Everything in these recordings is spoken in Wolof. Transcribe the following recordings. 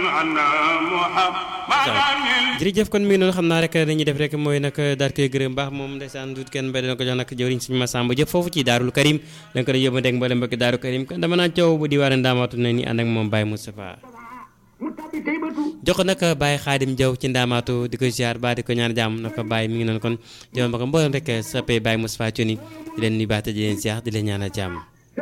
jërëjëf kon mi ngi noonu xam naa rek dañuy def rek mooy nag daal koy gërëm baax moom ndeysaan duut kenn mbay dana ko jox nag jëwriñ suñu Masamba jëf foofu ci daarul karim da nga ko doon yóbbu dégg mboolem mbokki daaru karim kon dama naan coow bu di waare ndaamaatu na ni ànd ak moom Baye Moustapha jox nag Baye Xaadim Jaw ci ndaamaatu di ko ziar ba di ko ñaan jàmm na ko Baye mi ngi noonu kon jëma ba ko mboolem rek sappee Baye Moustapha Thioni di leen nuyu baax te di leen ziar di leen ñaanal jàmm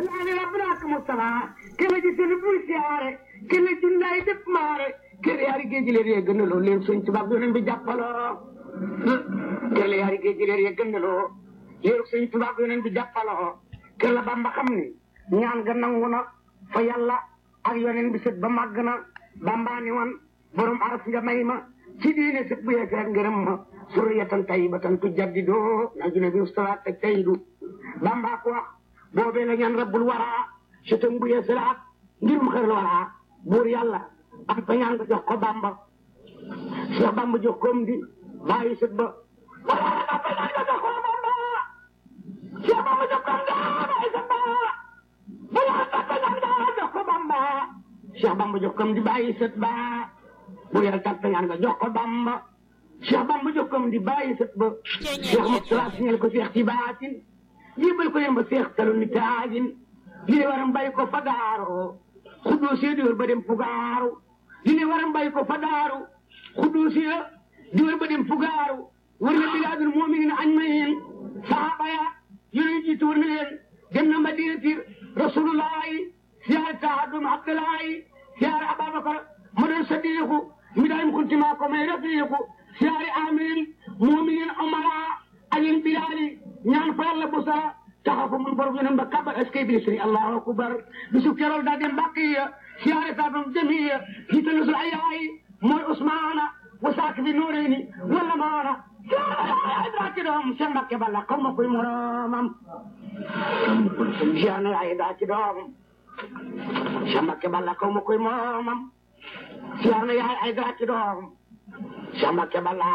kele junnaay def maare kele yaari géej leer yee gënaloo leen sëñ tubaab yoneen bi jàppaloo kele yaari géej leer yee gënaloo leeru sëñ tubaab yoneen bi jàppaloo kele bamba xam ni ñaan ga nangu na fa yàlla ak yoneen bi sët ba màgg na bamba ni wan borom araf nga may ma ci diine sët bu yeegaat ngërëm ma suriyatan tayyibatan tujaddidoo na june bi ustawaat ak tayidu bamba ko wax boobee la ñaan rabbul waraa sëtam bu yeesalaat ngir mu xër la waraa buur yàlla am fa ñaan nga jox ko bamba Cheikh bamba jox koom di bàyyi sët ba wala am fa ñaan nga jox ko bamba Cheikh bamba jox koom di bàyyi sët ba wala am fa ñaan nga jox ko bamba Cheikh bamba jox koom di bàyyi sët ba buur yàlla tam fa ñaan nga jox ko bamba Cheikh bamba jox koom di bàyyi sët ba Cheikh Moustapha signal ko Cheikh ci baatin jébal ko yem ba Cheikh talu ni taajin lii waram bàyyi ko fa daaroo xuddoo see di wër ba dem fugaaru li ne waram bàyyi ko fa daaru xuddoo see di wër ba dem fugaaru wër na bilaadul mu'minin añ ma yeen sahaaba ya yoneen jiitu wër na leen dem na madinati rasulullahi siyaare taadum abdullahi siyaare ababakar ma doon sadiqu mi daayim kuntima ko may rafiqu siyaare amirin mu'minin umara ayin bilali ñaan fa yàlla busara taxaw fa mun borom yeneen ba kabar est-ce que bi sëriñ allahu akbar bisu kerool daa dem baqiya siyaare taabam jamiya jiital nasul ayaay mooy usmaana wasaak bi nuureyni wala maana siyaare daa ci doom seen mbakke balla xaw ma koy moromam siyaare ay daa ci doom seen mbakke balla xaw ma koy moromam siyaare yaay ay daa ci doom seen mbakke balla